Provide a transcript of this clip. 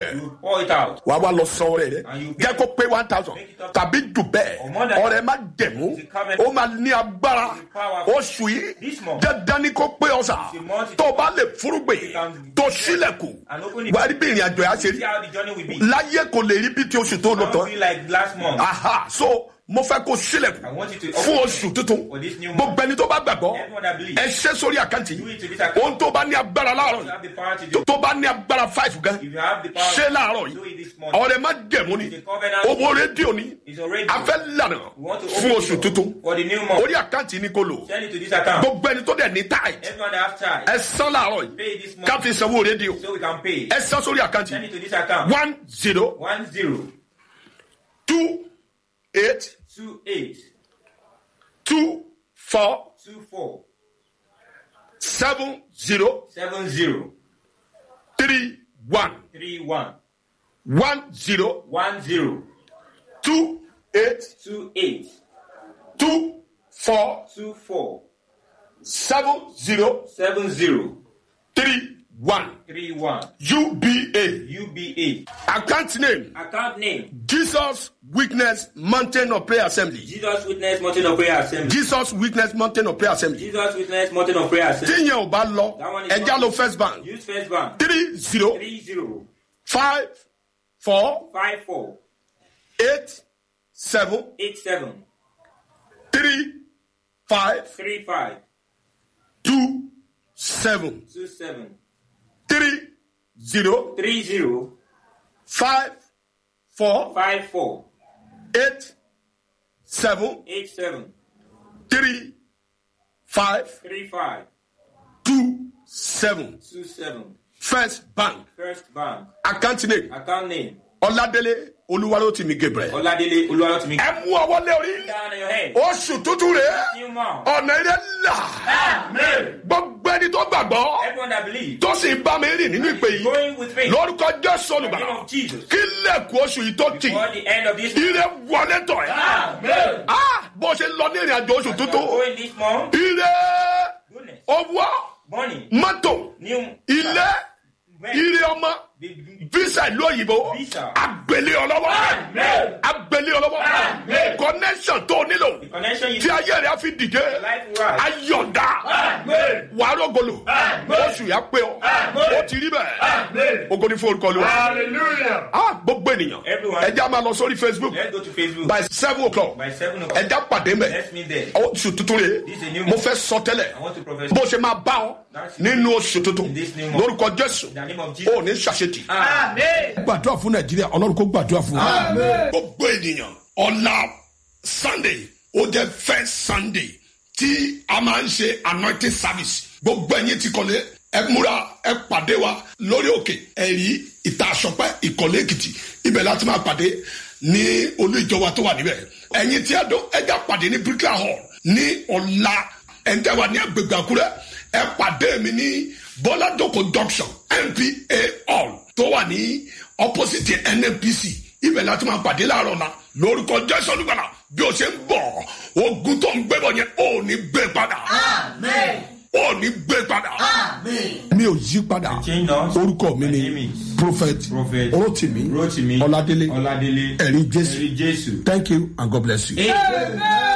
ẹ̀ You pour it out. wà á wá lọ san ọrẹ rẹ And you jẹ́ kó pé one thousand Make it up. tàbí jù Or bẹ́ẹ̀ more than ọrẹ má jẹ̀mú It's a covenant. ó máa ní agbára It's powerful. oṣù yìí This month. dandan ni kó pé ọ̀sà It's a month. tó o bá lè fúrúgbìn You can- tó sílẹ̀kùn And open it. wà á rí bí ìrìn àjò yà ṣe See rí how the journey will be. láyé kò lè rí bí ti oṣù tó lọ I tán won't be like last month. aha so mo fẹ́ kó I sílẹ̀kùn want you to fún open oṣù it tuntun for this new month. gbogbo ẹni tó bá gbàgbọ́ Everyone that believes. ẹ ṣe sórí àkáǹtì Do it to yìí this account. ohun tó bá ní agbára láàárọ̀ You yìí have the power to do tó- tó bá ní agbára five gan If you have the power ṣé láàárọ̀ do it yìí this month. ọ̀rẹ́ má jẹ̀mú ni It's a covenant. owó rédíò ni It's already. a fẹ́ lànà We want to fún open oṣù it tuntun for the new month. orí àkáǹtì ni kò lò Send it to this account. gbogbo ẹni tó dẹ̀ ní tight Everyone that have child. ẹ san láàárọ̀ yìí Pay this month. ká fi sanwó rédíò So we can pay. ẹ san sórí àkáǹtì Send it to this account. one zero One zero two eight two eight two four two four seven zero seven zero three one three one one zero one zero two eight two eight two four two four seven zero seven zero three one three one UBA UBA. account name Account name Jesus Witness Mountain of Prayer Assembly Jesus Witness Mountain of Prayer Assembly. Jesus Witness Mountain of Prayer Assembly Jesus Witness Mountain of Prayer Assembly. tíyẹn ò bá lọ That one is ẹja not- ló first bank Use First Bank three zero three zero five four five four eight seven eight seven three five three five two seven two seven three zero three zero five four five four eight seven eight seven three five three five two seven two seven. first bank First Bank. account name Account name ọládélé olúwarótìmí gabriel Oladele Oluwatimi. ẹ mú ọwọ́ lé orí Down on your head. oṣù tuntun rẹ New month. ọ̀nà ilé là Amen. gbogbo ẹni tó gbàgbọ́ Everyone that believes. tó sì ń bá mi rìn nínú ìpè yìí Going with faith. lórúkọ jésù In the name olùgbàlà of Jesus. kí lẹ́kùn oṣù yìí tó tì Before the end of this month. ire wọlé tọ̀ ẹ́ Amen. Ah, bó ṣe lọ ní ìrìn àjò oṣù tuntun Going this month. ire Goodness. owó Money. mọ́tò New. ilé Rent. ire ọmọ The- visa ìlú òyìnbó Visa. agbèlé ọlọ́wọ́ Amen. agbèlé ọlọ́wọ́ Amen. connection tó o nílò The connection you tí ayé rẹ̀ á fi dìde life will rise. ayọ̀dá Amen. wàá rògbòlò Amen. oṣù yà pé ọ Amen. ó ti rí bẹ́ẹ̀ Amen. ogo ní fún orúkọ lu wa Hallelujah. ah gbogbo ènìyàn Everyone. ẹja máa lọ sórí facebook Let's go to Facebook. by seven o'clock By seven o'clock. ẹja pàdé mẹ Let's meet there. oṣù tuntun rè This is a new mo month. fẹ́ sọ tẹ́lẹ̀ I want to profess. bó ṣe máa bá ọ nínú oṣù tuntun In this new month. lórúkọ jésù In the name of Jesus. ó ní ṣàṣetì. Amen. gbàdúrà fún nàìjíríà ọlọ́run kó gbàdúrà fún wa. gbogbo ènìyàn ọ̀la sunday ó jẹ́ first sunday tí a máa ń ṣe anointing service gbogbo ẹ̀yin ti kọ́lé ẹ múra ẹ pàdé wa lórí òkè ẹ̀rí ìta àṣọpẹ́ ìkọ̀lé èkìtì ibẹ̀ láti máa pàdé ní olú ìjọba tó wà níbẹ̀ ẹ̀yin tí ẹ dún ẹja pàdé ní bricklayer hall ní ọ̀la ẹ̀ńtẹ́ wa ní agbègbè àkúrẹ́ ẹ pàdé mi ní bọ́ládòkò junction npa hall tó wà ní opposite nnpc ibẹ̀ láti máa pàdé láàárọ̀ la lórúkọ jésù olùgbàlà bí o ṣe ń bọ̀ ogun tó ń gbé bọ̀ yẹn ò ní gbé padà ò ní gbé padà. mi ò yí padà Change now. orúkọ mi My name ni is prophet Prophet rotimi Rotimi ọládélé Oladele. ẹ̀rí jésù Ẹ̀rí Jésù. thank you and god bless you. Amen.